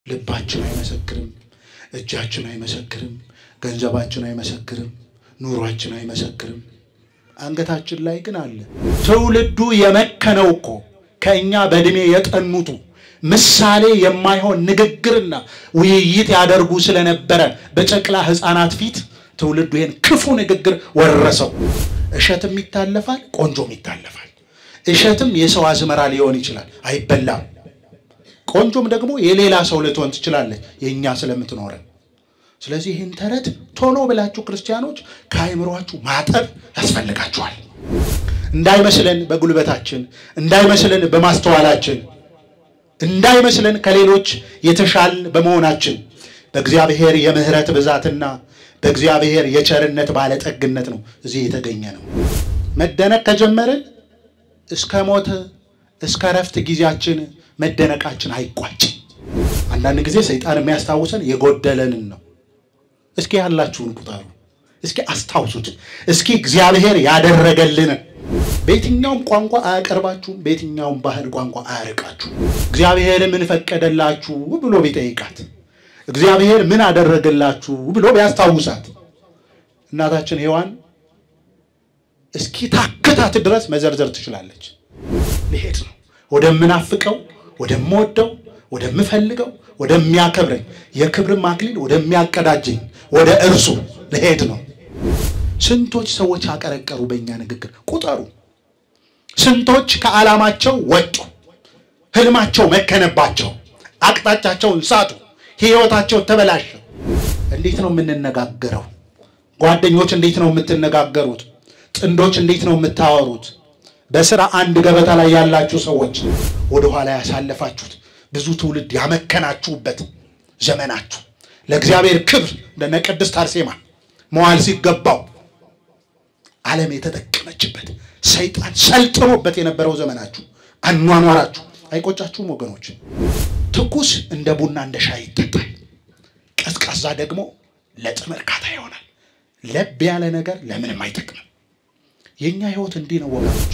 ልባችን አይመሰክርም፣ እጃችን አይመሰክርም፣ ገንዘባችን አይመሰክርም፣ ኑሯችን አይመሰክርም። አንገታችን ላይ ግን አለ። ትውልዱ የመከነው እኮ ከእኛ በዕድሜ የጠኑቱ ምሳሌ የማይሆን ንግግርና ውይይት ያደርጉ ስለነበረ በጨቅላ ሕፃናት ፊት ትውልዱ ይህን ክፉ ንግግር ወረሰው። እሸትም ይታለፋል፣ ቆንጆም ይታለፋል። እሸትም የሰው አዝመራ ሊሆን ይችላል፣ አይበላም። ቆንጆም ደግሞ የሌላ ሰው ልትሆን ትችላለች፣ የእኛ ስለምትኖረን። ስለዚህ ይህን ተረት ቶሎ ብላችሁ ክርስቲያኖች ከአይምሯችሁ ማጠብ ያስፈልጋችኋል። እንዳይመስለን በጉልበታችን፣ እንዳይመስለን በማስተዋላችን፣ እንዳይመስለን ከሌሎች የተሻል በመሆናችን በእግዚአብሔር የምሕረት ብዛትና በእግዚአብሔር የቸርነት ባለጠግነት ነው እዚህ የተገኘ ነው። መደነቅ ከጀመርን እስከ ሞት እስከ ረፍት ጊዜያችን መደነቃችን አይቋጭም። አንዳንድ ጊዜ ሰይጣን የሚያስታውሰን የጎደለንን ነው። እስኪ ያላችሁን ቁጠሩ፣ እስኪ አስታውሱት፣ እስኪ እግዚአብሔር ያደረገልንን። በየትኛውም ቋንቋ አያቀርባችሁም፣ በየትኛውም ባህል ቋንቋ አያርቃችሁም። እግዚአብሔር ምን ፈቀደላችሁ ብሎ ቢጠይቃት፣ እግዚአብሔር ምን አደረገላችሁ ብሎ ቢያስታውሳት፣ እናታችን ሔዋን እስኪ ታክታት ድረስ መዘርዘር ትችላለች። ልሄድ ነው ወደምናፍቀው፣ ወደምወደው፣ ወደምፈልገው፣ ወደሚያከብረኝ የክብርም አክሊል ወደሚያቀዳጀኝ ወደ እርሱ ልሄድ ነው። ስንቶች ሰዎች አቀረቀሩ በእኛ ንግግር ቁጠሩ። ስንቶች ከዓላማቸው ወጡ፣ ህልማቸው መከነባቸው፣ አቅጣጫቸውን ሳቱ፣ ህይወታቸው ተበላሸ። እንዴት ነው የምንነጋገረው? ጓደኞች እንዴት ነው የምትነጋገሩት? ጥንዶች እንዴት ነው የምታወሩት? በስራ አንድ ገበታ ላይ ያላችሁ ሰዎች ወደኋላ ያሳለፋችሁት ብዙ ትውልድ ያመከናችሁበት ዘመናችሁ ለእግዚአብሔር ክብር እንደነ ቅድስት አርሴማ መዋል ሲገባው ዓለም የተጠቀመችበት ሰይጣን ሰልጥኖበት የነበረው ዘመናችሁ አኗኗራችሁ አይቆጫችሁም ወገኖች? ትኩስ እንደ ቡና እንደ ሻይ ይጠጣል። ቀዝቃዛ ደግሞ ለጥም እርካታ ይሆናል። ለብ ያለ ነገር ለምንም አይጠቅምም። የእኛ ህይወት እንዲህ ነው ወገኖች።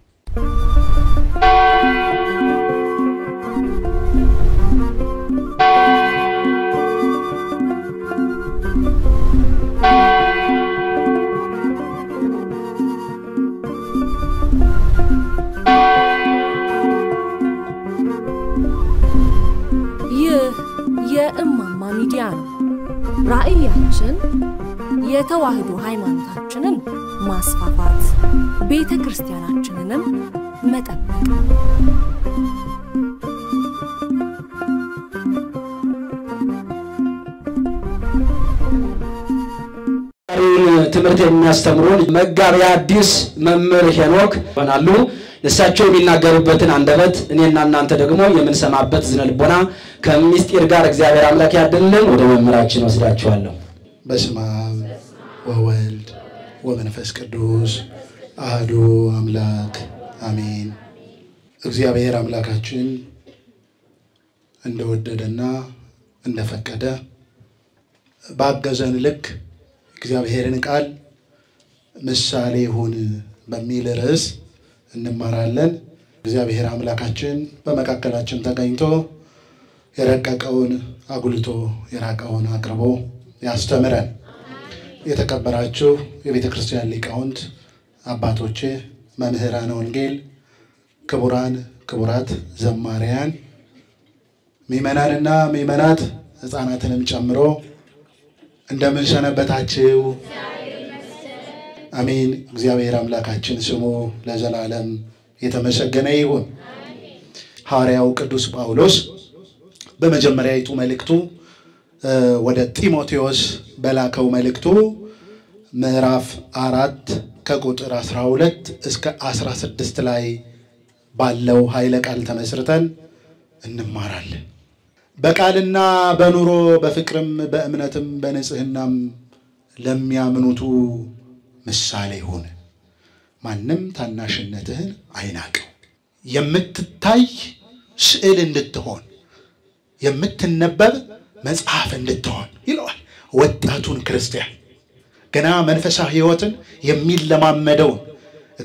ይህ የእማማ ሚዲያ ነው። ራዕያችን የተዋህዶ ሃይማኖታችንን ማስፋፋት፣ ቤተ ክርስቲያናችንንም መጠበቅ ነው። ትምህርት የሚያስተምሩን መጋቢ ሐዲስ መምህር ሄኖክ ይሆናሉ። እሳቸው የሚናገሩበትን አንደበት እኔና እናንተ ደግሞ የምንሰማበት ዝነ ልቦና ከምስጢር ጋር እግዚአብሔር አምላክ ያድልን። ወደ መምህራችን ወስዳችኋለሁ። በስመ አብ ወወልድ ወመንፈስ ቅዱስ አህዱ አምላክ አሜን። እግዚአብሔር አምላካችን እንደወደደና እንደፈቀደ ባገዘን ልክ እግዚአብሔርን ቃል ምሳሌ ይሁን በሚል ርዕስ እንማራለን። እግዚአብሔር አምላካችን በመካከላችን ተገኝቶ የረቀቀውን አጉልቶ የራቀውን አቅርቦ ያስተምረን። የተከበራችሁ የቤተ ክርስቲያን ሊቃውንት አባቶቼ፣ መምህራን ወንጌል፣ ክቡራን ክቡራት ዘማሪያን፣ ምዕመናንና ምዕመናት ሕፃናትንም ጨምሮ እንደምን ሰነበታችሁ? አሜን። እግዚአብሔር አምላካችን ስሙ ለዘላለም የተመሰገነ ይሁን። ሐዋርያው ቅዱስ ጳውሎስ በመጀመሪያዊቱ መልእክቱ ወደ ጢሞቴዎስ በላከው መልእክቱ ምዕራፍ አራት ከቁጥር 12 እስከ 16 ላይ ባለው ኃይለ ቃል ተመስርተን እንማራለን። በቃልና በኑሮ በፍቅርም በእምነትም በንጽህናም ለሚያምኑቱ ምሳሌ ሁን። ማንም ታናሽነትህን አይናቀው። የምትታይ ስዕል እንድትሆን የምትነበብ መጽሐፍ እንድትሆን ይለዋል። ወጣቱን ክርስቲያን ገና መንፈሳዊ ሕይወትን የሚለማመደውን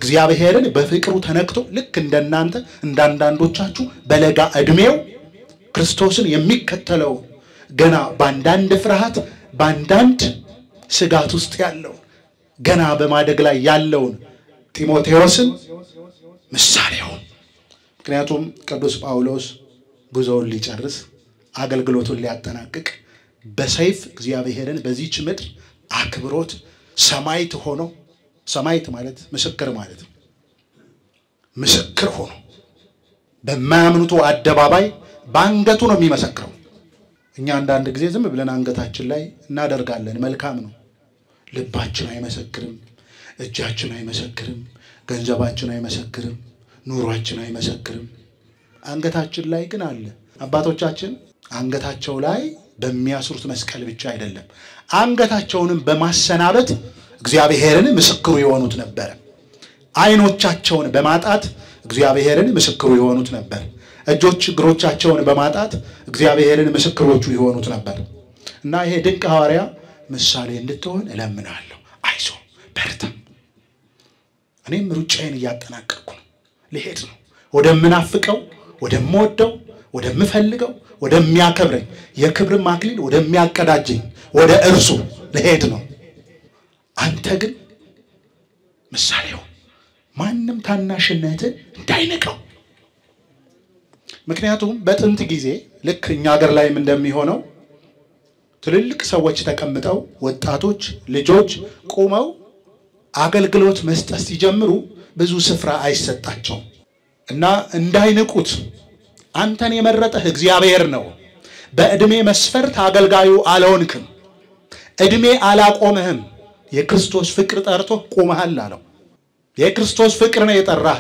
እግዚአብሔርን በፍቅሩ ተነክቶ ልክ እንደናንተ እንዳንዳንዶቻችሁ በለጋ ዕድሜው ክርስቶስን የሚከተለው ገና በአንዳንድ ፍርሃት በአንዳንድ ስጋት ውስጥ ያለውን ገና በማደግ ላይ ያለውን ጢሞቴዎስን ምሳሌውን ምክንያቱም ቅዱስ ጳውሎስ ጉዞውን ሊጨርስ አገልግሎቱን ሊያጠናቅቅ በሰይፍ እግዚአብሔርን በዚች ምድር አክብሮት ሰማዕት ሆኖ ሰማዕት ማለት ምስክር ማለት ነው። ምስክር ሆኖ በማያምኑቱ አደባባይ በአንገቱ ነው የሚመሰክረው። እኛ አንዳንድ ጊዜ ዝም ብለን አንገታችን ላይ እናደርጋለን። መልካም ነው። ልባችን አይመሰክርም፣ እጃችን አይመሰክርም፣ ገንዘባችን አይመሰክርም፣ ኑሯችን አይመሰክርም። አንገታችን ላይ ግን አለ። አባቶቻችን አንገታቸው ላይ በሚያስሩት መስቀል ብቻ አይደለም፣ አንገታቸውንም በማሰናበት እግዚአብሔርን ምስክሩ የሆኑት ነበር። ዓይኖቻቸውን በማጣት እግዚአብሔርን ምስክሩ የሆኑት ነበር። እጆች እግሮቻቸውን በማጣት እግዚአብሔርን ምስክሮቹ የሆኑት ነበር እና ይሄ ድንቅ ሐዋርያ ምሳሌ እንድትሆን እለምናለሁ። አይዞ በርታ። እኔም ሩጫዬን እያጠናቀቅኩ ነው፣ ልሄድ ነው ወደምናፍቀው፣ ወደምወደው፣ ወደምፈልገው፣ ወደሚያከብረኝ የክብርም አክሊል ወደሚያቀዳጀኝ ወደ እርሱ ልሄድ ነው። አንተ ግን ምሳሌው ማንም ታናሽነትን እንዳይንቀው። ምክንያቱም በጥንት ጊዜ ልክ እኛ ሀገር ላይም እንደሚሆነው ትልልቅ ሰዎች ተቀምጠው ወጣቶች ልጆች ቁመው አገልግሎት መስጠት ሲጀምሩ ብዙ ስፍራ አይሰጣቸውም እና እንዳይንቁት አንተን የመረጠህ እግዚአብሔር ነው። በዕድሜ መስፈርት አገልጋዩ አልሆንክም። ዕድሜ አላቆምህም። የክርስቶስ ፍቅር ጠርቶ ቆመሃል አለው። የክርስቶስ ፍቅር ነው የጠራህ።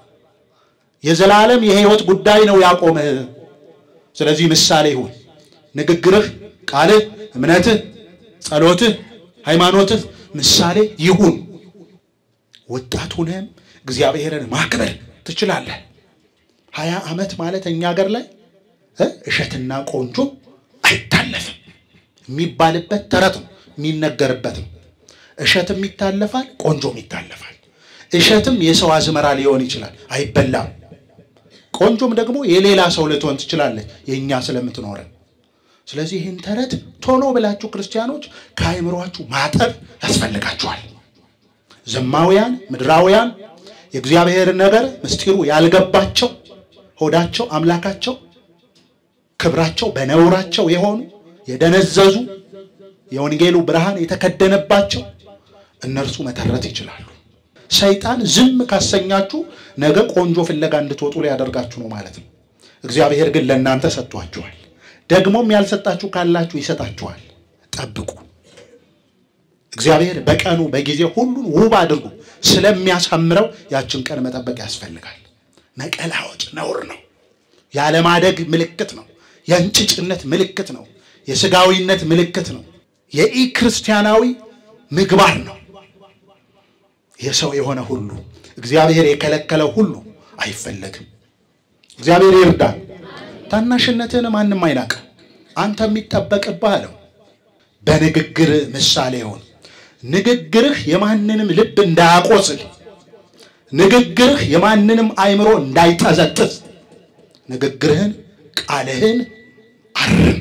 የዘላለም የሕይወት ጉዳይ ነው ያቆምህ። ስለዚህ ምሳሌ ይሁን ንግግርህ፣ ቃልህ፣ እምነትህ፣ ጸሎትህ፣ ሃይማኖትህ ምሳሌ ይሁን። ወጣት ሆነህም እግዚአብሔርን ማክበር ትችላለህ። ሀያ ዓመት ማለት እኛ ሀገር ላይ እሸትና ቆንጆ አይታለፍም የሚባልበት ተረት ነው የሚነገርበት ነው። እሸትም ይታለፋል፣ ቆንጆም ይታለፋል። እሸትም የሰው አዝመራ ሊሆን ይችላል፣ አይበላም። ቆንጆም ደግሞ የሌላ ሰው ልትሆን ትችላለች፣ የእኛ ስለምትኖረን። ስለዚህ ይህን ተረት ቶሎ ብላችሁ ክርስቲያኖች ከአይምሯችሁ ማጠብ ያስፈልጋችኋል። ዘማውያን ምድራውያን የእግዚአብሔርን ነገር ምስጢሩ ያልገባቸው ሆዳቸው አምላካቸው ክብራቸው በነውራቸው የሆኑ የደነዘዙ የወንጌሉ ብርሃን የተከደነባቸው እነርሱ መተረት ይችላሉ። ሰይጣን ዝም ካሰኛችሁ ነገ ቆንጆ ፍለጋ እንድትወጡ ሊያደርጋችሁ ነው ማለት ነው። እግዚአብሔር ግን ለእናንተ ሰጥቷችኋል። ደግሞም ያልሰጣችሁ ካላችሁ ይሰጣችኋል። ጠብቁ። እግዚአብሔር በቀኑ በጊዜ ሁሉን ውብ አድርጎ ስለሚያሳምረው ያችን ቀን መጠበቅ ያስፈልጋል። መቀላወጥ ነውር ነው። ያለማደግ ምልክት ነው። የእንጭጭነት ምልክት ነው። የስጋዊነት ምልክት ነው። የኢ ክርስቲያናዊ ምግባር ነው። የሰው የሆነ ሁሉ እግዚአብሔር የከለከለው ሁሉ አይፈለግም። እግዚአብሔር ይርዳል። ታናሽነትህን ማንም አይናቅም። አንተ የሚጠበቅብህ አለው በንግግር ምሳሌ ይሁን። ንግግርህ የማንንም ልብ እንዳያቆስል፣ ንግግርህ የማንንም አእምሮ እንዳይጠዘጥዝ፣ ንግግርህን ቃልህን አርም።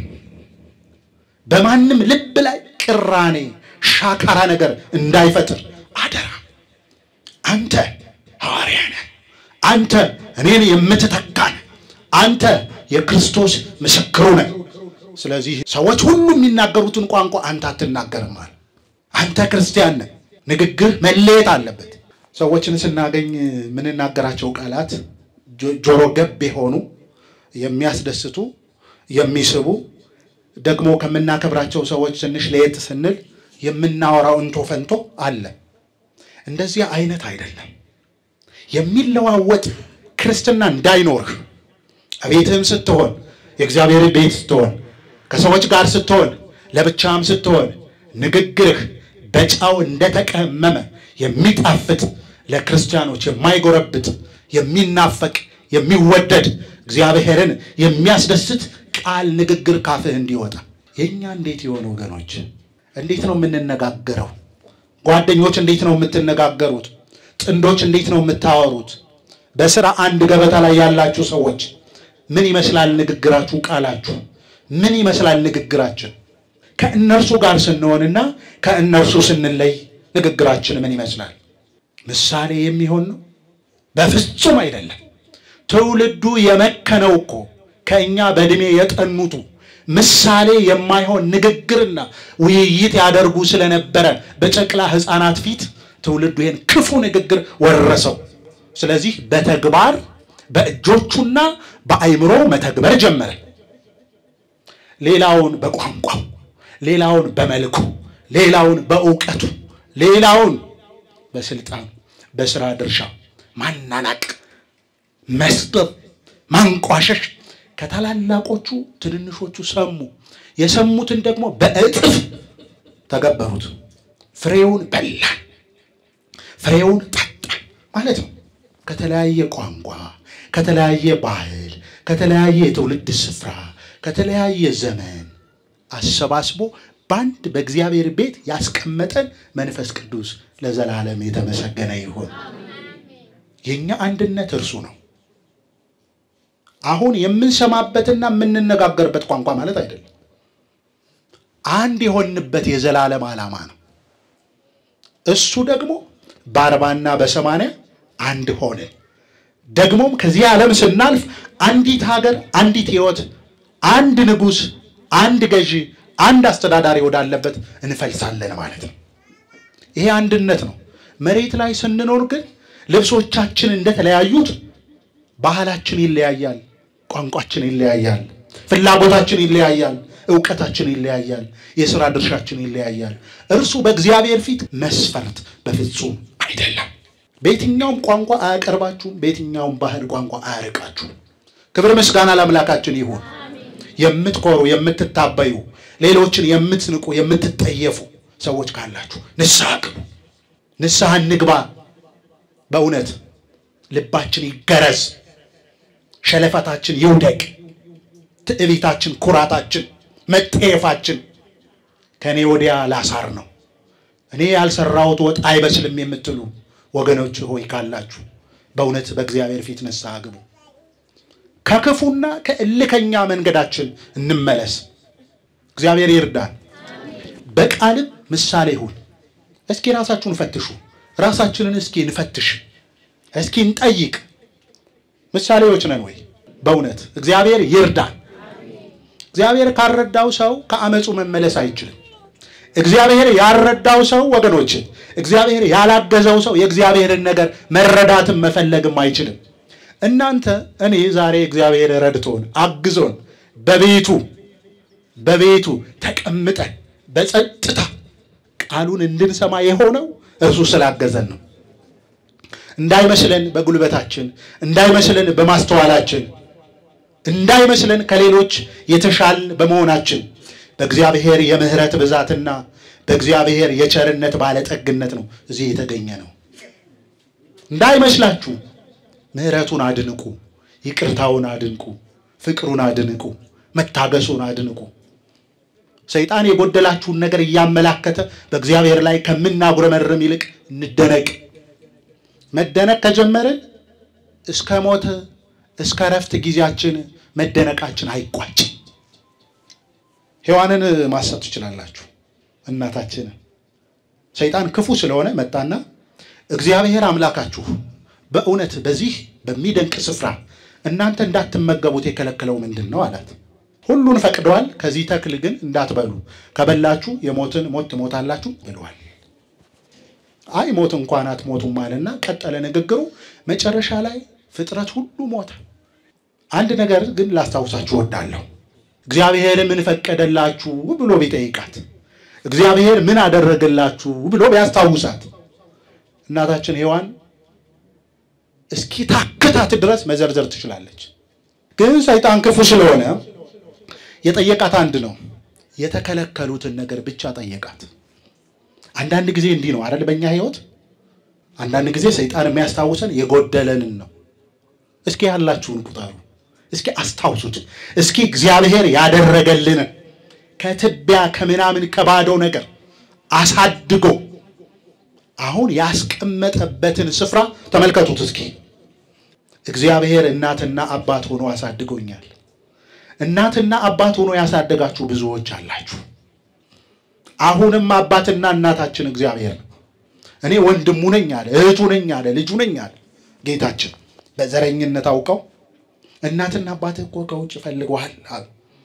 በማንም ልብ ላይ ቅራኔ፣ ሻካራ ነገር እንዳይፈጥር አደራ። አንተ ሐዋርያ ነህ። አንተ እኔን የምትተካ ነህ። አንተ የክርስቶስ ምስክሩ ነህ። ስለዚህ ሰዎች ሁሉ የሚናገሩትን ቋንቋ አንተ አትናገርም አለ። አንተ ክርስቲያን ነህ። ንግግር መለየት አለበት። ሰዎችን ስናገኝ የምንናገራቸው ቃላት ጆሮ ገብ የሆኑ የሚያስደስቱ፣ የሚስቡ ደግሞ ከምናከብራቸው ሰዎች ትንሽ ለየት ስንል የምናወራው እንቶ ፈንቶ አለ። እንደዚህ አይነት አይደለም። የሚለዋወጥ ክርስትና እንዳይኖርህ ቤትህም ስትሆን የእግዚአብሔር ቤት ስትሆን ከሰዎች ጋር ስትሆን ለብቻም ስትሆን ንግግርህ በጨው እንደተቀመመ የሚጣፍጥ ለክርስቲያኖች የማይጎረብጥ የሚናፈቅ የሚወደድ እግዚአብሔርን የሚያስደስት ቃል ንግግር ካፍህ እንዲወጣ የእኛ እንዴት የሆኑ ወገኖች እንዴት ነው የምንነጋገረው? ጓደኞች እንዴት ነው የምትነጋገሩት? ጥንዶች እንዴት ነው የምታወሩት? በስራ አንድ ገበታ ላይ ያላችሁ ሰዎች ምን ይመስላል ንግግራችሁ? ቃላችሁ ምን ይመስላል ንግግራችን? ከእነርሱ ጋር ስንሆንና ከእነርሱ ስንለይ ንግግራችን ምን ይመስላል? ምሳሌ የሚሆን ነው? በፍጹም አይደለም። ትውልዱ የመከነው እኮ ከእኛ በዕድሜ የጠኑቱ ምሳሌ የማይሆን ንግግርና ውይይት ያደርጉ ስለነበረ በጨቅላ ሕፃናት ፊት ትውልዱ ይህን ክፉ ንግግር ወረሰው። ስለዚህ በተግባር በእጆቹና በአይምሮ መተግበር ጀመረ። ሌላውን በቋንቋው፣ ሌላውን በመልኩ፣ ሌላውን በእውቀቱ፣ ሌላውን በስልጣኑ፣ በስራ ድርሻ ማናናቅ፣ መስጠት፣ ማንቋሸሽ ከታላላቆቹ ትንንሾቹ ሰሙ። የሰሙትን ደግሞ በእጥፍ ተገበሩት። ፍሬውን በላን፣ ፍሬውን ጠጣን ማለት ነው። ከተለያየ ቋንቋ፣ ከተለያየ ባህል፣ ከተለያየ የትውልድ ስፍራ፣ ከተለያየ ዘመን አሰባስቦ በአንድ በእግዚአብሔር ቤት ያስቀመጠን መንፈስ ቅዱስ ለዘላለም የተመሰገነ ይሁን። የእኛ አንድነት እርሱ ነው። አሁን የምንሰማበትና የምንነጋገርበት ቋንቋ ማለት አይደለም። አንድ የሆንበት የዘላለም ዓላማ ነው። እሱ ደግሞ በአርባና በሰማንያ አንድ ሆነ። ደግሞም ከዚህ ዓለም ስናልፍ አንዲት ሀገር፣ አንዲት ሕይወት፣ አንድ ንጉሥ፣ አንድ ገዢ፣ አንድ አስተዳዳሪ ወዳለበት እንፈልሳለን ማለት ነው። ይሄ አንድነት ነው። መሬት ላይ ስንኖር ግን ልብሶቻችን እንደተለያዩት ባህላችን ይለያያል፣ ቋንቋችን ይለያያል፣ ፍላጎታችን ይለያያል፣ እውቀታችን ይለያያል፣ የሥራ ድርሻችን ይለያያል። እርሱ በእግዚአብሔር ፊት መስፈርት በፍጹም አይደለም። በየትኛውም ቋንቋ አያቀርባችሁም፣ በየትኛውም ባህል ቋንቋ አያርቃችሁም። ክብር ምስጋና ለአምላካችን ይሁን። የምትኮሩ የምትታበዩ፣ ሌሎችን የምትንቁ የምትጠየፉ ሰዎች ካላችሁ ንስሐ ግቡ፣ ንስሐ እንግባ። በእውነት ልባችን ይገረዝ፣ ሸለፈታችን ይውደቅ፣ ትዕቢታችን፣ ኩራታችን፣ መጠየፋችን ከእኔ ወዲያ ላሳር ነው እኔ ያልሰራሁት ወጥ አይበስልም የምትሉ ወገኖች ሆይ ካላችሁ በእውነት በእግዚአብሔር ፊት ንስሐ ግቡ። ከክፉና ከእልከኛ መንገዳችን እንመለስ። እግዚአብሔር ይርዳን። በቃልም ምሳሌ ይሁን። እስኪ ራሳችሁን ፈትሹ። ራሳችንን እስኪ እንፈትሽ፣ እስኪ እንጠይቅ። ምሳሌዎች ነን ወይ? በእውነት እግዚአብሔር ይርዳን። እግዚአብሔር ካረዳው ሰው ከአመፁ መመለስ አይችልም። እግዚአብሔር ያልረዳው ሰው ወገኖች፣ እግዚአብሔር ያላገዘው ሰው የእግዚአብሔርን ነገር መረዳትም መፈለግም አይችልም። እናንተ እኔ ዛሬ እግዚአብሔር ረድቶን አግዞን በቤቱ በቤቱ ተቀምጠን በጸጥታ ቃሉን እንድንሰማ የሆነው እርሱ ስላገዘን ነው። እንዳይመስለን በጉልበታችን፣ እንዳይመስለን በማስተዋላችን፣ እንዳይመስለን ከሌሎች የተሻልን በመሆናችን በእግዚአብሔር የምሕረት ብዛትና በእግዚአብሔር የቸርነት ባለጠግነት ነው እዚህ የተገኘ ነው። እንዳይመስላችሁ ምሕረቱን አድንቁ፣ ይቅርታውን አድንቁ፣ ፍቅሩን አድንቁ፣ መታገሱን አድንቁ። ሰይጣን የጎደላችሁን ነገር እያመላከተ በእግዚአብሔር ላይ ከምናጉረመርም ይልቅ እንደነቅ። መደነቅ ከጀመርን እስከ ሞት እስከ ረፍት ጊዜያችን መደነቃችን አይቋጭም። ሔዋንን ማሰብ ትችላላችሁ። እናታችንን ሰይጣን ክፉ ስለሆነ መጣና እግዚአብሔር አምላካችሁ በእውነት በዚህ በሚደንቅ ስፍራ እናንተ እንዳትመገቡት የከለከለው ምንድን ነው አላት። ሁሉን ፈቅደዋል፣ ከዚህ ተክል ግን እንዳትበሉ፣ ከበላችሁ የሞትን ሞት ትሞታላችሁ ብለዋል። አይ ሞት እንኳን አትሞቱም አለና ቀጠለ ንግግሩ። መጨረሻ ላይ ፍጥረት ሁሉ ሞተ። አንድ ነገር ግን ላስታውሳችሁ እወዳለሁ። እግዚአብሔር ምን ፈቀደላችሁ ብሎ ቢጠይቃት፣ እግዚአብሔር ምን አደረገላችሁ ብሎ ቢያስታውሳት እናታችን ሔዋን እስኪ ታክታት ድረስ መዘርዘር ትችላለች። ግን ሰይጣን ክፉ ስለሆነ የጠየቃት አንድ ነው። የተከለከሉትን ነገር ብቻ ጠየቃት። አንዳንድ ጊዜ እንዲህ ነው አይደል? በእኛ ሕይወት አንዳንድ ጊዜ ሰይጣን የሚያስታውሰን የጎደለንን ነው። እስኪ ያላችሁን ቁጠሩ። እስኪ አስታውሱት። እስኪ እግዚአብሔር ያደረገልንን ከትቢያ ከምናምን ከባዶ ነገር አሳድጎ አሁን ያስቀመጠበትን ስፍራ ተመልከቱት። እስኪ እግዚአብሔር እናትና አባት ሆኖ አሳድጎኛል። እናትና አባት ሆኖ ያሳደጋችሁ ብዙዎች አላችሁ። አሁንም አባትና እናታችን እግዚአብሔር ነው። እኔ ወንድሙ ነኝ አለ፣ እህቱ ነኝ አለ፣ ልጁ ነኝ አለ ጌታችን። በዘረኝነት አውቀው እናትና አባትህ እኮ ከውጭ ፈልገዋል አሉ።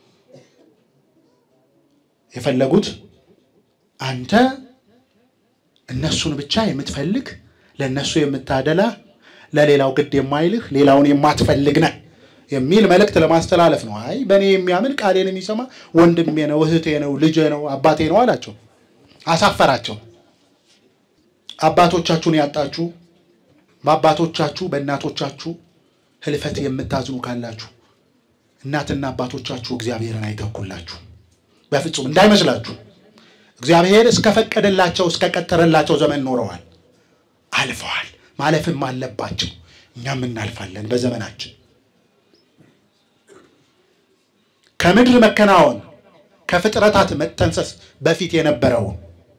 የፈለጉት አንተ እነሱን ብቻ የምትፈልግ ለእነሱ የምታደላ ለሌላው ግድ የማይልህ ሌላውን የማትፈልግ ነህ የሚል መልእክት ለማስተላለፍ ነው። አይ በእኔ የሚያምን ቃሌን የሚሰማ ወንድሜ ነው፣ እህቴ ነው፣ ልጄ ነው፣ አባቴ ነው አላቸው። አሳፈራቸው። አባቶቻችሁን ያጣችሁ በአባቶቻችሁ በእናቶቻችሁ ህልፈት የምታዝኑ ካላችሁ እናትና አባቶቻችሁ እግዚአብሔርን አይተኩላችሁ። በፍጹም እንዳይመስላችሁ። እግዚአብሔር እስከፈቀደላቸው እስከቀጠረላቸው ዘመን ኖረዋል፣ አልፈዋል። ማለፍም አለባቸው። እኛም እናልፋለን በዘመናችን። ከምድር መከናወን ከፍጥረታት መጠንሰስ በፊት የነበረውን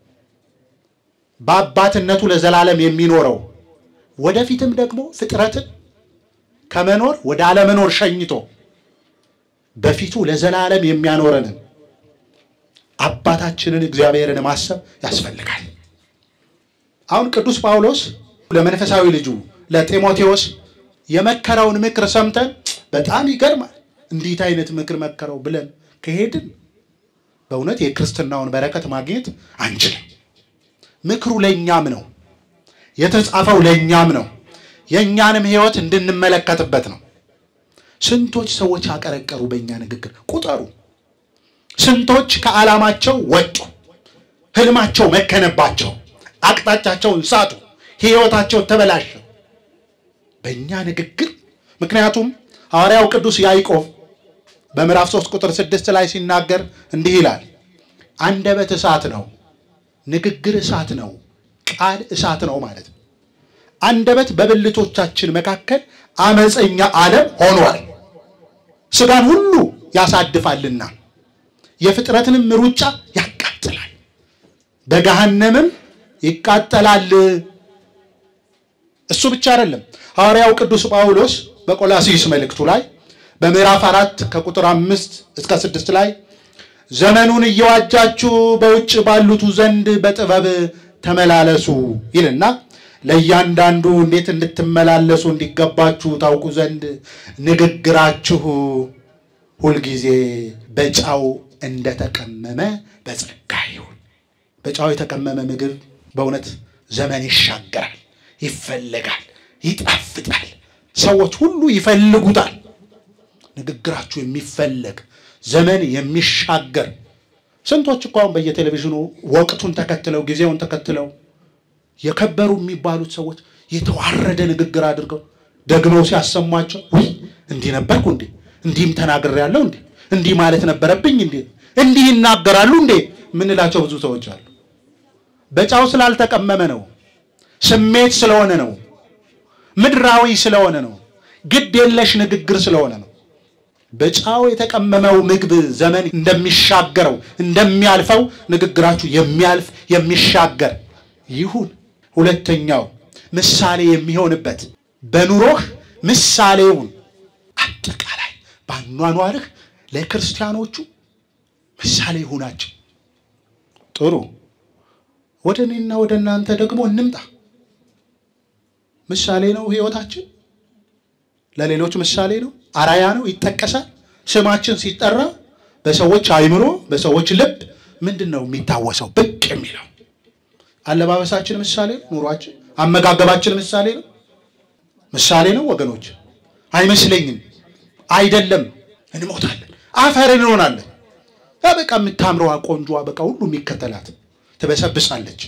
በአባትነቱ ለዘላለም የሚኖረው ወደፊትም ደግሞ ፍጥረትን ከመኖር ወደ አለመኖር ሸኝቶ በፊቱ ለዘላለም የሚያኖረንን አባታችንን እግዚአብሔርን ማሰብ ያስፈልጋል። አሁን ቅዱስ ጳውሎስ ለመንፈሳዊ ልጁ ለጢሞቴዎስ የመከረውን ምክር ሰምተን በጣም ይገርማል፣ እንዴት አይነት ምክር መከረው ብለን ከሄድን በእውነት የክርስትናውን በረከት ማግኘት አንችልም። ምክሩ ለእኛም ነው የተጻፈው፣ ለእኛም ነው የእኛንም ሕይወት እንድንመለከትበት ነው። ስንቶች ሰዎች አቀረቀሩ በእኛ ንግግር ቁጠሩ። ስንቶች ከዓላማቸው ወጡ፣ ህልማቸው መከነባቸው፣ አቅጣጫቸውን ሳቱ፣ ሕይወታቸው ተበላሸ በእኛ ንግግር። ምክንያቱም ሐዋርያው ቅዱስ ያዕቆብ በምዕራፍ 3 ቁጥር 6 ላይ ሲናገር እንዲህ ይላል፣ አንደበት እሳት ነው፣ ንግግር እሳት ነው፣ ቃል እሳት ነው ማለት ነው። አንደበት በብልቶቻችን መካከል አመፀኛ ዓለም ሆኗል፣ ስጋን ሁሉ ያሳድፋልና የፍጥረትንም ሩጫ ያቃጥላል፣ በገሃነምም ይቃጠላል። እሱ ብቻ አይደለም። ሐዋርያው ቅዱስ ጳውሎስ በቆላሲስ መልእክቱ ላይ በምዕራፍ አራት ከቁጥር አምስት እስከ ስድስት ላይ ዘመኑን እየዋጃችሁ በውጭ ባሉቱ ዘንድ በጥበብ ተመላለሱ ይልና ለእያንዳንዱ እንዴት እንድትመላለሱ እንዲገባችሁ ታውቁ ዘንድ ንግግራችሁ ሁልጊዜ በጨው እንደተቀመመ በጸጋ ይሁን። በጨው የተቀመመ ምግብ በእውነት ዘመን ይሻገራል፣ ይፈለጋል፣ ይጣፍጣል። ሰዎች ሁሉ ይፈልጉታል። ንግግራችሁ የሚፈለግ ዘመን የሚሻገር ስንቶች እኮ አሁን በየቴሌቪዥኑ ወቅቱን ተከትለው ጊዜውን ተከትለው የከበሩ የሚባሉት ሰዎች የተዋረደ ንግግር አድርገው ደግመው ሲያሰሟቸው ውይ እንዲህ ነበርኩ እንዴ እንዲህም ተናግሬያለሁ እንዴ እንዲህ ማለት ነበረብኝ እንዴ እንዲህ ይናገራሉ እንዴ ምንላቸው ብዙ ሰዎች አሉ። በጨው ስላልተቀመመ ነው። ስሜት ስለሆነ ነው። ምድራዊ ስለሆነ ነው። ግድ የለሽ ንግግር ስለሆነ ነው። በጨው የተቀመመው ምግብ ዘመን እንደሚሻገረው እንደሚያልፈው ንግግራችሁ የሚያልፍ የሚሻገር ይሁን። ሁለተኛው ምሳሌ የሚሆንበት በኑሮህ ምሳሌውን አጠቃላይ በአኗኗርህ ለክርስቲያኖቹ ምሳሌ ይሁናቸው። ጥሩ። ወደ እኔና ወደ እናንተ ደግሞ እንምጣ። ምሳሌ ነው ህይወታችን፣ ለሌሎች ምሳሌ ነው፣ አራያ ነው፣ ይጠቀሳል። ስማችን ሲጠራ በሰዎች አይምሮ፣ በሰዎች ልብ ምንድን ነው የሚታወሰው ብቅ የሚለው? አለባበሳችን ምሳሌ ነው። ኑሯችን፣ አመጋገባችን ምሳሌ ነው። ምሳሌ ነው ወገኖች? አይመስለኝም። አይደለም። እንሞታለን፣ አፈር እንሆናለን። በቃ የምታምረዋ ቆንጆዋ በቃ ሁሉ የሚከተላት ትበሰብሳለች።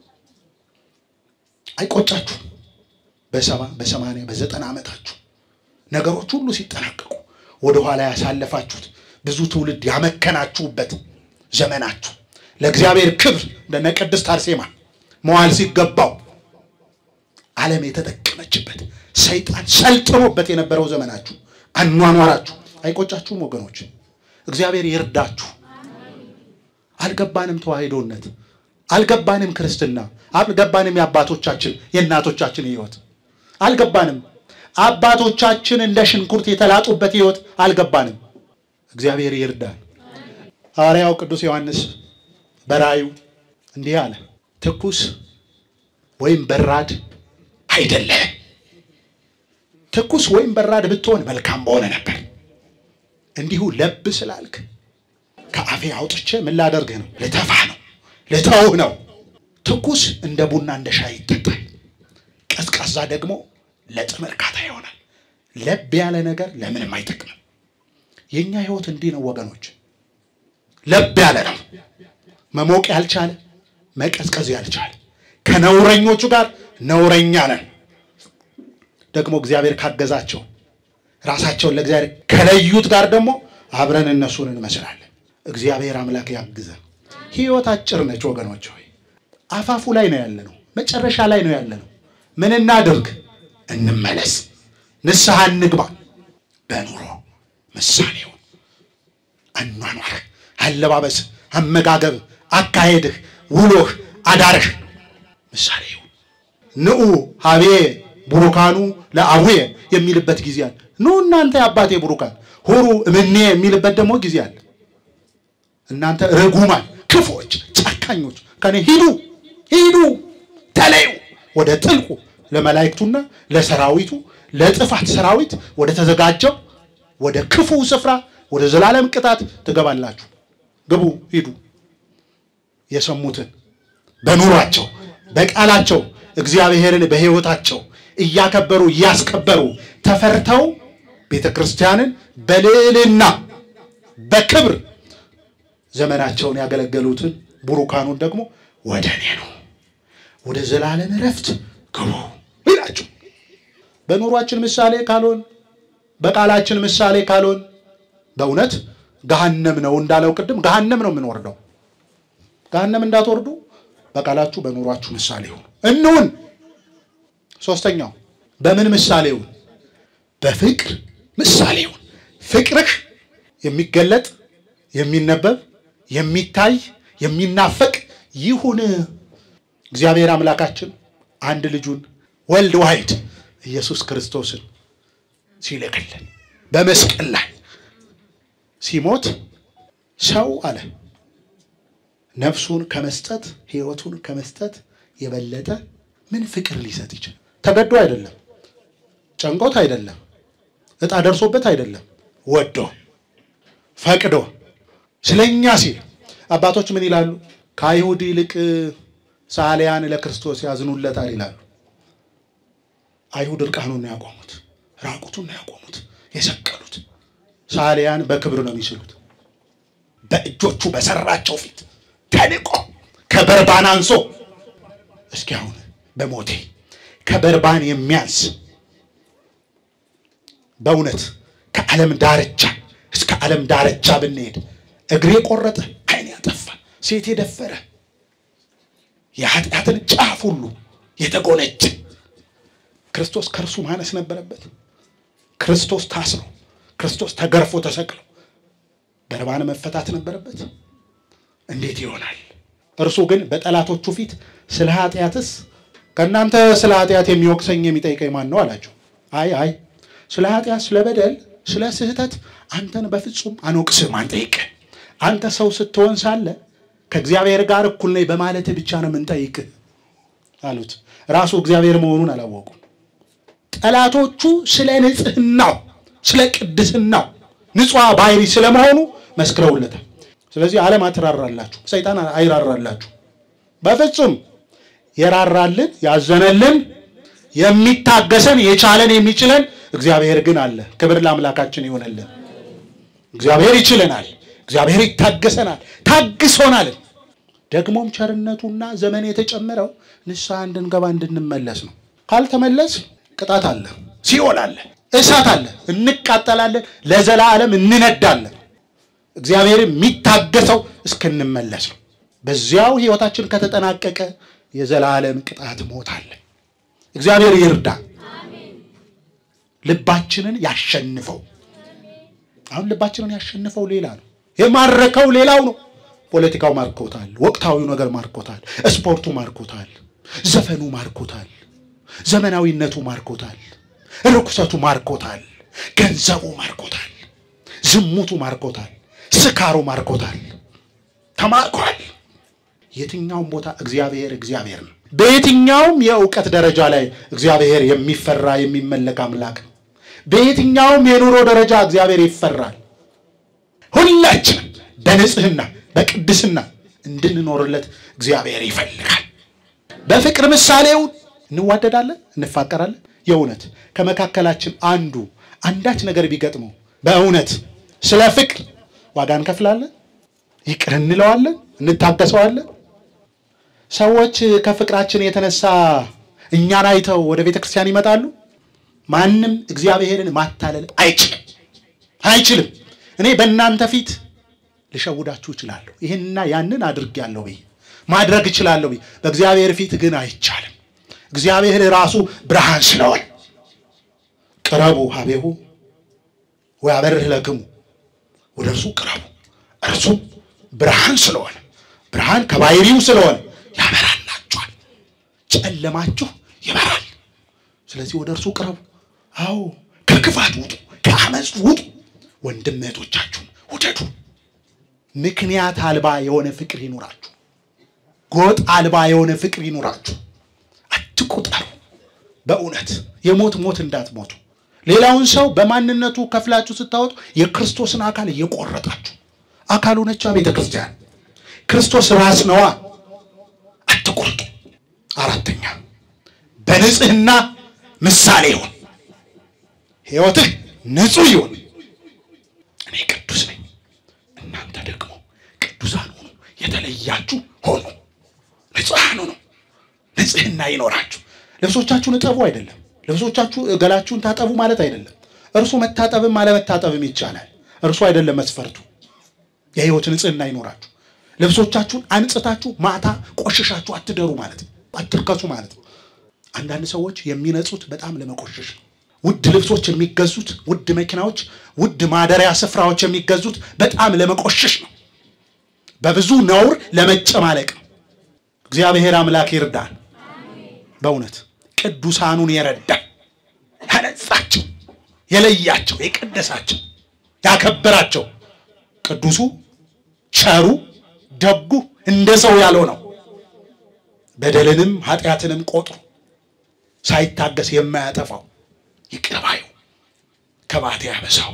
አይቆጫችሁ? በሰባ በሰማንያ በዘጠና ዓመታችሁ ነገሮች ሁሉ ሲጠናቀቁ ወደኋላ ያሳለፋችሁት ብዙ ትውልድ ያመከናችሁበት ዘመናችሁ ለእግዚአብሔር ክብር እንደነ ቅድስት አርሴማ መዋል ሲገባው ዓለም የተጠቀመችበት ሰይጣን ሰልጥኖበት የነበረው ዘመናችሁ አኗኗራችሁ አይቆጫችሁም ወገኖች? እግዚአብሔር ይርዳችሁ። አልገባንም ተዋሂዶነት፣ አልገባንም ክርስትና፣ አልገባንም የአባቶቻችን የእናቶቻችን ሕይወት አልገባንም። አባቶቻችን እንደ ሽንኩርት የተላጡበት ሕይወት አልገባንም። እግዚአብሔር ይርዳል። ሐዋርያው ቅዱስ ዮሐንስ በራእዩ እንዲህ አለ፣ ትኩስ ወይም በራድ አይደለህም። ትኩስ ወይም በራድ ብትሆን መልካም በሆነ ነበር። እንዲሁ ለብ ስላልክ ከአፌ አውጥቼ ምን ላደርግህ ነው? ልተፋህ ነው፣ ልተውህ ነው። ትኩስ እንደ ቡና እንደ ሻይ ይጠጣል። ቀዝቃዛ ደግሞ ለጥም እርካታ ይሆናል። ለብ ያለ ነገር ለምንም አይጠቅምም። የእኛ ህይወት እንዲህ ነው ወገኖች፣ ለብ ያለ ነው። መሞቅ ያልቻለ መቀዝቀዝ ያልቻለ ከነውረኞቹ ጋር ነውረኛ ነን። ደግሞ እግዚአብሔር ካገዛቸው ራሳቸውን ለእግዚአብሔር ከለዩት ጋር ደግሞ አብረን እነሱን እንመስላለን። እግዚአብሔር አምላክ ያግዘን። ህይወት አጭር ነች ወገኖች ሆይ አፋፉ ላይ ነው ያለ ነው። መጨረሻ ላይ ነው ያለ ነው። ምን እናድርግ? እንመለስ፣ ንስሐ እንግባ። በኑሮ ምሳሌው አኗኗርህ፣ አለባበስ፣ አመጋገብ፣ አካሄድህ፣ ውሎህ፣ አዳርህ ምሳሌው ንዑ ሀቤ ቡሩካኑ ለአቡየ የሚልበት ጊዜ አለ። ኑ እናንተ የአባቴ ቡሩካን ሁሩ እምኔ የሚልበት ደግሞ ጊዜ አለ። እናንተ ርጉማን፣ ክፎች፣ ጨካኞች ከኔ ሂዱ ሂዱ ተለዩ ወደ ጥልቁ ለመላእክቱና ለሰራዊቱ ለጥፋት ሰራዊት ወደ ተዘጋጀው ወደ ክፉ ስፍራ ወደ ዘላለም ቅጣት ትገባላችሁ። ግቡ፣ ሂዱ። የሰሙትን በኑሯቸው በቃላቸው እግዚአብሔርን በሕይወታቸው እያከበሩ እያስከበሩ ተፈርተው ቤተ ክርስቲያንን በልዕልና በክብር ዘመናቸውን ያገለገሉትን ቡሩካኑን ደግሞ ወደ እኔ ነው ወደ ዘላለም እረፍት ግቡ ይላችሁ። በኑሯችን ምሳሌ ካልሆን በቃላችን ምሳሌ ካልሆን በእውነት ገሃነም ነው እንዳለው ቅድም ገሃነም ነው የምንወርደው። ገሃነም እንዳትወርዱ በቃላችሁ በኑሯችሁ ምሳሌ ሁኑ። እንሁን። ሶስተኛው በምን ምሳሌ ሁን? በፍቅር ምሳሌ ሁን። ፍቅርህ የሚገለጥ የሚነበብ የሚታይ የሚናፈቅ ይሁን። እግዚአብሔር አምላካችን አንድ ልጁን ወልድ ዋሕድ ኢየሱስ ክርስቶስን ሲልክልን በመስቀል ላይ ሲሞት ሰው አለ ነፍሱን ከመስጠት ሕይወቱን ከመስጠት የበለጠ ምን ፍቅር ሊሰጥ ይችላል? ተገዶ አይደለም፣ ጨንቆት አይደለም፣ ዕጣ ደርሶበት አይደለም፣ ወዶ ፈቅዶ ስለኛ ሲል አባቶች ምን ይላሉ? ከአይሁድ ይልቅ ሳሊያን ለክርስቶስ ያዝኑለታል ይላሉ። አይሁድ እርቃኑን ነው ያቆሙት፣ ራቁቱን ነው ያቆሙት፣ የሰቀሉት። ሳሊያን በክብር ነው የሚስሉት። በእጆቹ በሰራቸው ፊት ተንቆ ከበርባን አንሶ እስኪ አሁን በሞቴ ከበርባን የሚያንስ በእውነት ከዓለም ዳርቻ እስከ ዓለም ዳርቻ ብንሄድ እግሬ ቆረጠ፣ ዓይን ያጠፋ፣ ሴት የደፈረ የኃጢአትን ጫፍ ሁሉ የተጎነጨ ክርስቶስ ከእርሱ ማነስ ነበረበት። ክርስቶስ ታስሮ ክርስቶስ ተገርፎ ተሰቅሎ በርባን መፈታት ነበረበት። እንዴት ይሆናል? እርሱ ግን በጠላቶቹ ፊት ስለ ኃጢአትስ ከእናንተ ስለ ኃጢአት የሚወቅሰኝ የሚጠይቀኝ ማን ነው አላቸው። አይ አይ ስለ ኃጢአት፣ ስለ በደል፣ ስለ ስህተት አንተን በፍጹም አንወቅስም፣ አንጠይቅህ። አንተ ሰው ስትሆን ሳለ ከእግዚአብሔር ጋር እኩል ነኝ በማለት ብቻ ነው የምንጠይቅህ አሉት። ራሱ እግዚአብሔር መሆኑን አላወቁም። ጠላቶቹ ስለ ንጽህናው፣ ስለ ቅድስናው ንጹሕ ባህሪ ስለመሆኑ መስክረውለታል። ስለዚህ ዓለም አትራራላችሁ፣ ሰይጣን አይራራላችሁ። በፍጹም የራራልን ያዘነልን የሚታገሰን የቻለን የሚችለን እግዚአብሔር ግን አለ። ክብር ለአምላካችን ይሆነልን። እግዚአብሔር ይችለናል። እግዚአብሔር ይታገሰናል፣ ታግሶናል። ደግሞም ቸርነቱና ዘመን የተጨመረው ንስሐ እንድንገባ እንድንመለስ ነው። ካልተመለስ ቅጣት አለ፣ ሲኦል አለ፣ እሳት አለ፣ እንቃጠላለን፣ ለዘላለም እንነዳለን። እግዚአብሔር የሚታገሰው እስክንመለስ ነው። በዚያው ሕይወታችን ከተጠናቀቀ የዘላለም ቅጣት ሞት አለ። እግዚአብሔር ይርዳ፣ ልባችንን ያሸንፈው። አሁን ልባችንን ያሸንፈው ሌላ ነው፣ የማረከው ሌላው ነው። ፖለቲካው ማርኮታል፣ ወቅታዊው ነገር ማርኮታል፣ ስፖርቱ ማርኮታል፣ ዘፈኑ ማርኮታል፣ ዘመናዊነቱ ማርኮታል፣ ርኩሰቱ ማርኮታል፣ ገንዘቡ ማርኮታል፣ ዝሙቱ ማርኮታል፣ ስካሩ ማርኮታል፣ ተማርኳል። የትኛውም ቦታ እግዚአብሔር እግዚአብሔር ነው። በየትኛውም የእውቀት ደረጃ ላይ እግዚአብሔር የሚፈራ የሚመለክ አምላክ ነው። በየትኛውም የኑሮ ደረጃ እግዚአብሔር ይፈራል። ሁላችንም በንጽህና በቅድስና እንድንኖርለት እግዚአብሔር ይፈልጋል። በፍቅር ምሳሌው እንዋደዳለን፣ እንፋቀራለን። የእውነት ከመካከላችን አንዱ አንዳች ነገር ቢገጥመው በእውነት ስለ ፍቅር ዋጋ እንከፍላለን፣ ይቅር እንለዋለን፣ እንታገሰዋለን። ሰዎች ከፍቅራችን የተነሳ እኛን አይተው ወደ ቤተ ክርስቲያን ይመጣሉ። ማንም እግዚአብሔርን ማታለል አይችልም አይችልም። እኔ በእናንተ ፊት ልሸውዳችሁ እችላለሁ፣ ይህንና ያንን አድርጌያለሁ ብዬ ማድረግ እችላለሁ ብዬ፣ በእግዚአብሔር ፊት ግን አይቻልም። እግዚአብሔር ራሱ ብርሃን ስለሆነ ቅረቡ ሀቤሁ ወያበርህ ለክሙ፣ ወደ እርሱ ቅረቡ፣ እርሱም ብርሃን ስለሆነ ብርሃን ከባሕሪው ስለሆነ ያበራላችኋል፣ ጨለማችሁ ይበራል። ስለዚህ ወደ እርሱ ቅረቡ። አዎ ከክፋት ውጡ፣ ከአመፅ ውጡ፣ ወንድም እህቶቻችሁን ውደዱ። ምክንያት አልባ የሆነ ፍቅር ይኑራችሁ። ጎጥ አልባ የሆነ ፍቅር ይኑራችሁ። አትቁጠሩ። በእውነት የሞት ሞት እንዳትሞቱ። ሌላውን ሰው በማንነቱ ከፍላችሁ ስታወጡ የክርስቶስን አካል እየቆረጣችሁ አካሉ ነቻ ቤተ ክርስቲያን ክርስቶስ ራስ ነዋ። አትቁርጡ። አራተኛ በንጽህና ምሳሌ ይሁን። ሕይወትህ ንጹህ ይሁን። እኔ ቅዱስ ነኝ፣ እናንተ ደግሞ ቅዱሳን ሁኑ፣ የተለያችሁ ሆኑ፣ ንጹሐን ሁኑ። ንጽህና ይኖራችሁ። ልብሶቻችሁን እጠቡ አይደለም፣ ልብሶቻችሁ ገላችሁን ታጠቡ ማለት አይደለም። እርሱ መታጠብም አለመታጠብም ይቻላል። እርሱ አይደለም መስፈርቱ። የሕይወት ንጽህና ይኖራችሁ። ልብሶቻችሁን አንጽታችሁ ማታ ቆሽሻችሁ አትደሩ ማለት ነው፣ አትርከሱ ማለት ነው። አንዳንድ ሰዎች የሚነጹት በጣም ለመቆሸሽ ነው። ውድ ልብሶች የሚገዙት፣ ውድ መኪናዎች፣ ውድ ማደሪያ ስፍራዎች የሚገዙት በጣም ለመቆሸሽ ነው። በብዙ ነውር ለመጨማለቅ ነው። እግዚአብሔር አምላክ ይርዳን። በእውነት ቅዱሳኑን የረዳ ያነጻቸው፣ የለያቸው፣ የቀደሳቸው፣ ያከበራቸው ቅዱሱ ቸሩ ደጉ እንደ ሰው ያልሆነው በደልንም ኃጢአትንም ቆጥሮ ሳይታገስ የማያጠፋው ይቅር ባዩ ከባቴ ያበሳው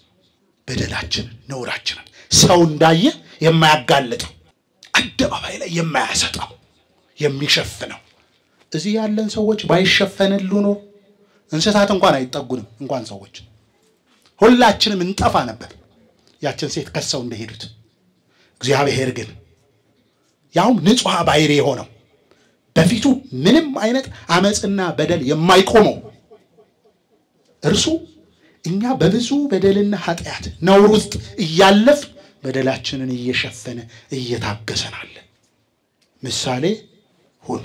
በደላችንን ነውራችንን ሰው እንዳየ የማያጋልጠው አደባባይ ላይ የማያሰጠው የሚሸፍነው እዚህ ያለን ሰዎች ባይሸፈንሉ ኖሮ እንስሳት እንኳን አይጠጉንም፣ እንኳን ሰዎች ሁላችንም እንጠፋ ነበር። ያችን ሴት ከሰው እንደሄዱት እግዚአብሔር ግን ያውም ንጹሐ ባሕሪ የሆነው በፊቱ ምንም አይነት አመፅና በደል የማይቆመው እርሱ እኛ በብዙ በደልና ኃጢአት ነውር ውስጥ እያለፍ በደላችንን እየሸፈነ እየታገሰናል። ምሳሌ ሁን።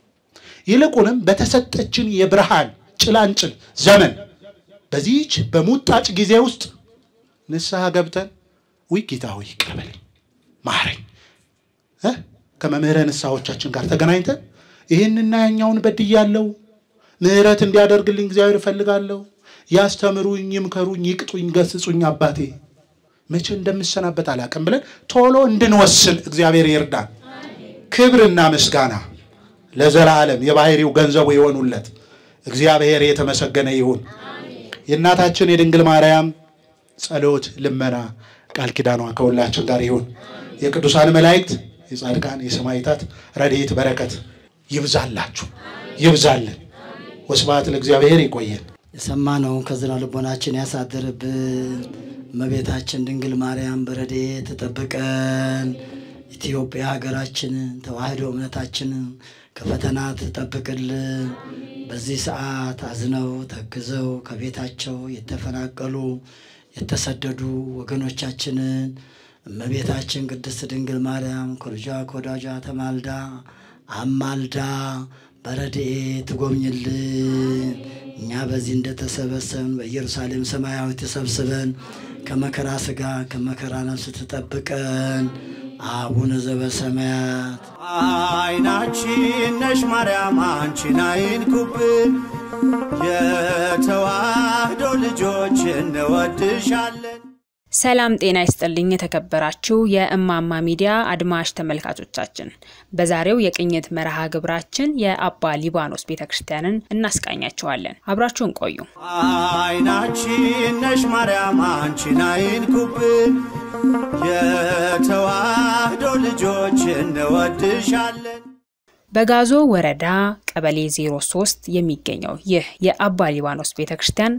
ይልቁንም በተሰጠችን የብርሃን ጭላንጭል ዘመን በዚህች በሙጣጭ ጊዜ ውስጥ ንስሐ ገብተን ውይ ጌታ ሆይ ይቅር በለኝ ማረኝ እ ከመምህረ ንስሐዎቻችን ጋር ተገናኝተን ይህንና ያኛውን በድያለሁ፣ ምሕረት እንዲያደርግልኝ እግዚአብሔር እፈልጋለሁ፣ ያስተምሩኝ፣ ይምከሩኝ፣ ይቅጡኝ፣ ገስጹኝ አባቴ መቼ እንደምሰናበት አላውቅም ብለን ቶሎ እንድንወስን እግዚአብሔር ይርዳን። ክብርና ምስጋና ለዘላለም የባሕሪው ገንዘቡ የሆኑለት እግዚአብሔር የተመሰገነ ይሁን። የእናታችን የድንግል ማርያም ጸሎት፣ ልመና፣ ቃል ኪዳኗ ከሁላችን ጋር ይሁን። የቅዱሳን መላእክት፣ የጻድቃን፣ የሰማዕታት ረድኤት በረከት ይብዛላችሁ፣ ይብዛልን። ወስብሐት ለእግዚአብሔር። ይቆየን። የሰማነውን ከዝና ልቦናችን ያሳድርብን። እመቤታችን ድንግል ማርያም በረድኤት ትጠብቀን። ኢትዮጵያ ሀገራችንን ተዋሕዶ እምነታችንን ከፈተና ትጠብቅልን። በዚህ ሰዓት አዝነው ተግዘው ከቤታቸው የተፈናቀሉ የተሰደዱ ወገኖቻችንን እመቤታችን ቅድስት ድንግል ማርያም ከልጇ ከወዳጇ ተማልዳ አማልዳ በረድኤት ትጎብኝልን። እኛ በዚህ እንደተሰበሰብን በኢየሩሳሌም ሰማያዊ ተሰብስበን ከመከራ ሥጋ ከመከራ ነፍስ ትጠብቀን። አቡነ ዘበሰማያት አይናችን ነሽ ማርያም አንቺን አይንኩብን፣ የተዋህዶ ልጆች እንወድሻለን። ሰላም ጤና ይስጥልኝ። የተከበራችሁ የእማማ ሚዲያ አድማጭ ተመልካቾቻችን፣ በዛሬው የቅኝት መርሃ ግብራችን የአባ ሊባኖስ ቤተ ክርስቲያንን እናስቃኛችኋለን። አብራችሁን ቆዩ። አይናችን ነሽ ማርያም አንቺን አይንኩብን፣ የተዋህዶ ልጆች እንወድሻለን። በጋዞ ወረዳ ቀበሌ 03 የሚገኘው ይህ የአባ ሊባኖስ ቤተ ክርስቲያን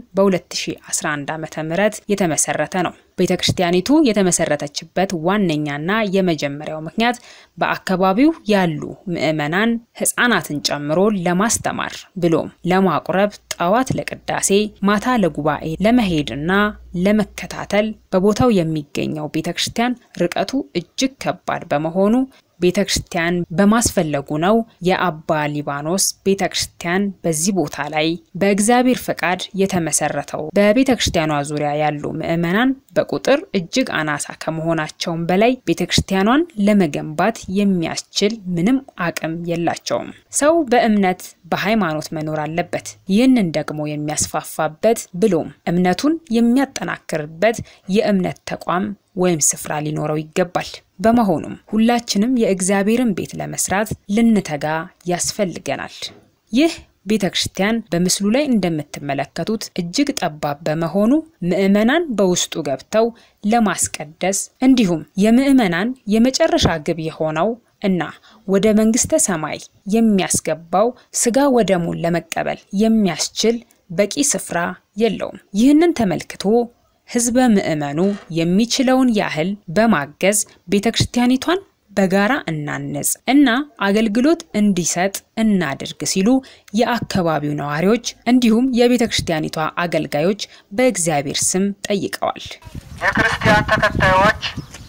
በ2011 ዓ ም የተመሰረተ ነው። ቤተ ክርስቲያኒቱ የተመሰረተችበት ዋነኛና የመጀመሪያው ምክንያት በአካባቢው ያሉ ምዕመናን ሕፃናትን ጨምሮ ለማስተማር ብሎም ለማቁረብ ጠዋት ለቅዳሴ ማታ ለጉባኤ ለመሄድና ለመከታተል በቦታው የሚገኘው ቤተ ክርስቲያን ርቀቱ እጅግ ከባድ በመሆኑ ቤተ ክርስቲያን በማስፈለጉ ነው የአባ ሊባኖስ ቤተ ክርስቲያን በዚህ ቦታ ላይ በእግዚአብሔር ፈቃድ የተመሰረተው። በቤተ ክርስቲያኗ ዙሪያ ያሉ ምዕመናን በቁጥር እጅግ አናሳ ከመሆናቸውም በላይ ቤተ ክርስቲያኗን ለመገንባት የሚያስችል ምንም አቅም የላቸውም። ሰው በእምነት በሃይማኖት መኖር አለበት። ይህንን ደግሞ የሚያስፋፋበት ብሎም እምነቱን የሚያጠናክርበት የእምነት ተቋም ወይም ስፍራ ሊኖረው ይገባል። በመሆኑም ሁላችንም የእግዚአብሔርን ቤት ለመስራት ልንተጋ ያስፈልገናል። ይህ ቤተ ክርስቲያን በምስሉ ላይ እንደምትመለከቱት እጅግ ጠባብ በመሆኑ ምዕመናን በውስጡ ገብተው ለማስቀደስ እንዲሁም የምዕመናን የመጨረሻ ግብ የሆነው እና ወደ መንግስተ ሰማይ የሚያስገባው ስጋ ወደሙን ለመቀበል የሚያስችል በቂ ስፍራ የለውም። ይህንን ተመልክቶ ህዝበ ምዕመኑ የሚችለውን ያህል በማገዝ ቤተ ክርስቲያኒቷን በጋራ እናንጽ እና አገልግሎት እንዲሰጥ እናድርግ ሲሉ የአካባቢው ነዋሪዎች እንዲሁም የቤተ ክርስቲያኒቷ አገልጋዮች በእግዚአብሔር ስም ጠይቀዋል። የክርስቲያን ተከታዮች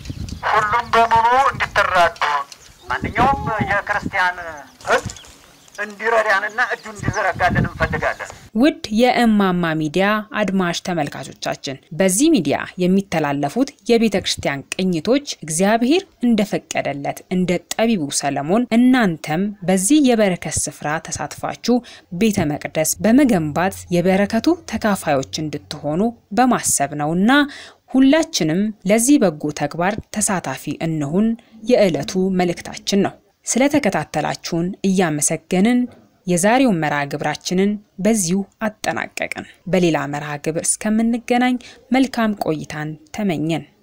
ሁሉም በሙሉ እንዲተራዱ ማንኛውም የክርስቲያን ህዝብ እንዲረዳንና እጁ እንዲዘረጋልን እንፈልጋለን። ውድ የእማማ ሚዲያ አድማጭ ተመልካቾቻችን በዚህ ሚዲያ የሚተላለፉት የቤተ ክርስቲያን ቅኝቶች እግዚአብሔር እንደፈቀደለት እንደ ጠቢቡ ሰለሞን እናንተም በዚህ የበረከት ስፍራ ተሳትፋችሁ ቤተ መቅደስ በመገንባት የበረከቱ ተካፋዮች እንድትሆኑ በማሰብ ነውና ሁላችንም ለዚህ በጎ ተግባር ተሳታፊ እንሁን የዕለቱ መልእክታችን ነው። ስለተከታተላችሁን እያመሰገንን የዛሬውን መርሃ ግብራችንን በዚሁ አጠናቀቅን። በሌላ መርሃ ግብር እስከምንገናኝ መልካም ቆይታን ተመኘን።